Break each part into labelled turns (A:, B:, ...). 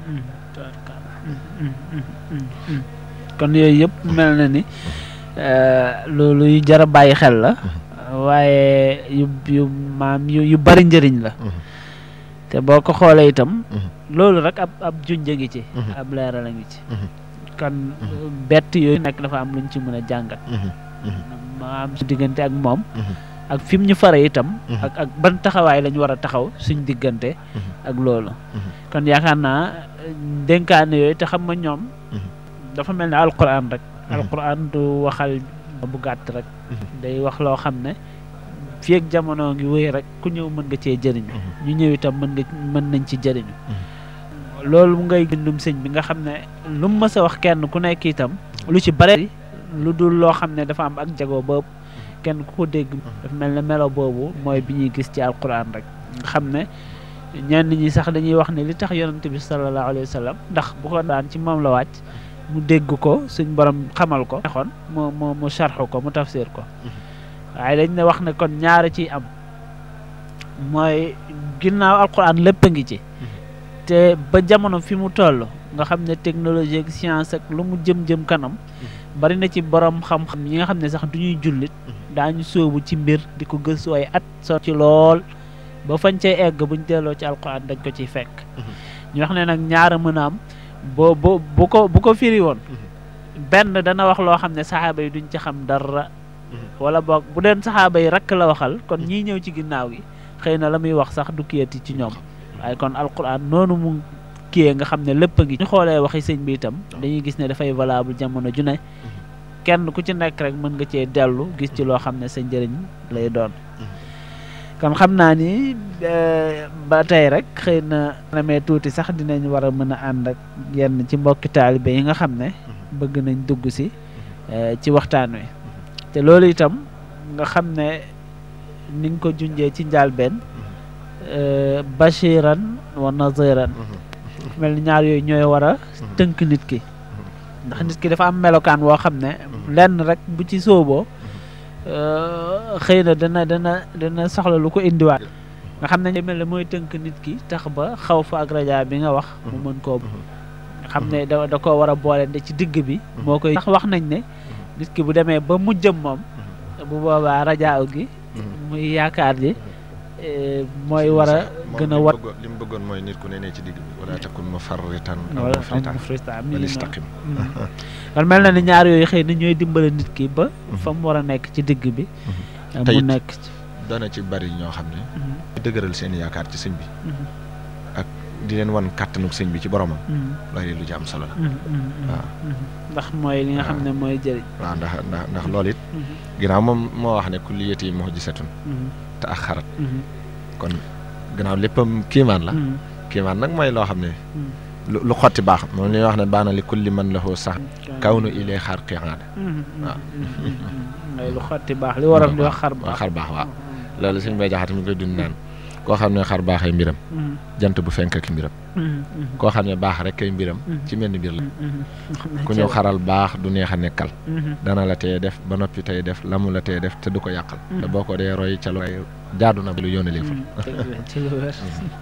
A: kon yooyu yëpp mel na ni loolu yu jar a bàyyi xel la waaye yu yu maam yu yu bari njëriñ la te boo ko xoolee itam loolu rek ab ab junj ngi ci ab leeral a ngi ci kon bett yooyu nekk dafa am luñ ci mën a jàngat ma am su diggante ak moom ak fi mu ñu fare itam ak ak ban taxawaay lañ war a taxaw suñ diggante ak loolu kon yaakaar naa dénkaane yooyu te xam nga ñoom dafa mel ne alquran rek alquran du waxal bu gàtt rek day wax loo xam ne fii ak jamono ngi wéy rek ku ñëw mën nga cee jëriñu ñu ñëw itam mën nga mën nañ ci jëriñu loolu mu ngay bindum sëñ bi nga xam ne lu mu mës a wax kenn ku nekk itam lu ci bare lu dul loo xam ne dafa am ak jago boobu kenn ku ko dégg dafa mel ne melo boobu mooy bi ñuy gis ci alquran rek nga xam ne ñenn ñi sax dañuy wax ne li tax yonante bi sallallahu alayhi wa sallam ndax bu ko daan ci moom la wàcc mu dégg ko suñ borom xamal ko xon mu mu mu sarxu ko mu tafsir ko waaye dañ ne wax ne kon ñaara ciy am mooy ginnaaw alquran lépp a ngi ci te ba jamono fi mu toll nga xam ne technologie ak science ak lu mu jëm-jëm kanam bari na ci borom xam-xam yi nga xam ne sax du ñuy jullit daañu sóobu ci mbir di ko gëstu ay at so ci lool ba fañ cay egg buñ delloo ci alquran dañ ko ciy fekk ñu wax ne nag ñaara mën a am boo bu bu ko bu ko firi woon benn dana wax loo xam ne saxaaba yi duñ ci xam dara wala boog bu deen saxaaba yi rakk la waxal kon ñii ñëw ci ginnaaw gi xëy na la muy wax sax du kiyati ci ñoom waaye kon alquran noonu mu kiyee nga xam ne lépp a ngi ñu xoolee waxi sëñ bi itam dañuy gis ne dafay valable jamono ju ne kenn ku ci nekk rek mën nga cee dellu gis ci loo xam ne sa njëriñ lay doon kon xam naa ni ba tey rek xëy na namee tuuti sax dinañ war a mën a ànd ak yenn ci mbokki taalibe yi nga xam ne bëgg nañ dugg si ci waxtaan wi te loolu itam nga xam ne ni nga ko junjee ci njàlbeen bashiran wa naziran mel ni ñaar yooyu ñooy war a tënk nit ki ndax nit ki dafa am melokaan woo xam ne lenn rek bu ci sooboo xëy na dana dana dana soxla lu ko indiwaat nga xam ne mel ne mooy tënk nit ki tax ba xaw fa ak raja bi nga wax mu mën koo nga xam ne da da koo war a boole de ci digg bi moo koy tax wax nañ ne nit ki bu demee ba mujjëm moom bu boobaa rajaaw gi muy yaakaar ji mooy war a gën a wat
B: li mu bëggoon mooy nit ku ne ne ci digg bi wala takun mufarritan
A: wala
B: mufritan
A: mufritan
B: wala istaqim
A: kon mel na ni ñaar yooyu xëy na ñooy dimbale nit ki ba fa mu war a nekk ci digg bi mu
B: Tayit.
A: nekk ci
B: dana ci bari ñoo xam ne dëgëral seen yaakaar ci sëñ bi ak di leen wan kàttanuk sëñ bi ci boromam loolu lu ci am solo la waaw.
A: ndax mooy li nga xam ne mooy jëriñ
B: waaw ndax ndax ndax loolu it ginnaaw moom moo wax ne kulliyati muhjisatun te ak xarat kon gannaaw léppam kiimaan la kiimaan nag mooy loo xam ne lu lu xotti baax moom li ñuy wax ne baana li kulli man lahu sax kaw nu ilee xar qiyaada waaw.
A: mooy lu xotti baax li waroon di wax xar
B: waaw
A: baax
B: xar baax waaw loolu suñ bay jaxat mi koy dund naan koo xam ne xar baaxay mbiram jant bu fenk ak mbiram koo xam ne baax rek kay mbiram ci mel ni mbir la ku ñëw xaral baax du neex a nekkal dana la teye def ba noppi tey def la mu la teye def te du ko yàqal te boo ko dee roy ca lu jaadu na lu yónnalee fa
A: ci lu wér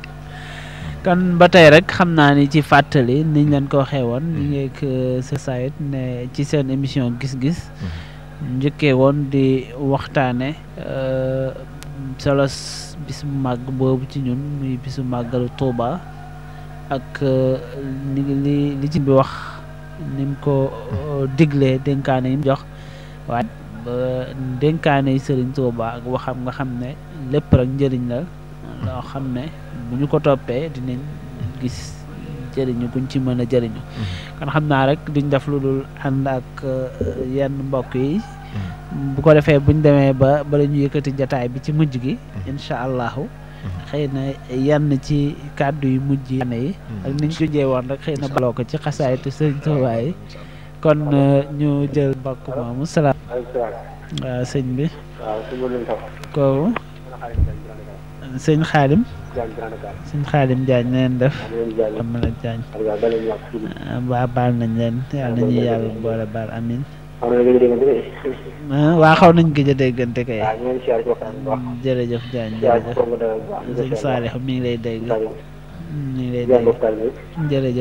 A: kon ba tey rek xam naa ni ci fàttali niñ leen ko waxee woon ñu ngi ak sa sayit ne ci seen émission gis-gis njëkkee woon di waxtaane solos bis bu màgg boobu ci ñun muy bisu màggalu Tuuba ak ni li li ci bi wax ni mu ko diglee dénkaane yi mu jox waaye ba dénkaane yi Sëriñ Tuuba ak waxam nga xam ne lépp rek njëriñ la loo xam ne bu ñu ko toppee dinañ gis jëriñu guñ ci mën a jëriñu kon xam naa rek duñ def lu dul ànd ak yenn mbokk yi bu ko defee buñ demee ba bala ñu yëkkati jataay bi ci mujj gi incha allahu xëy na yenn ci kàddu yu mujj yi yi ak niñ ko jee woon rek xëy na baloo ko ci xasaayitu sëñ Tuubaa yi kon ñu jël mbokk moomu salaam waaw sëñ bi kooku sëñ xaadim sëñ xaadim Jaañ na leen def am na Jaañ waa baal nañ leen yàlla nañu yàlla boole baal amin waa xaw nañ gëj a déggante kay jërëjëf Jaañ jërëjëf sëñ Saalix mi ngi lay dégg mi ngi lay dégg jërëjëf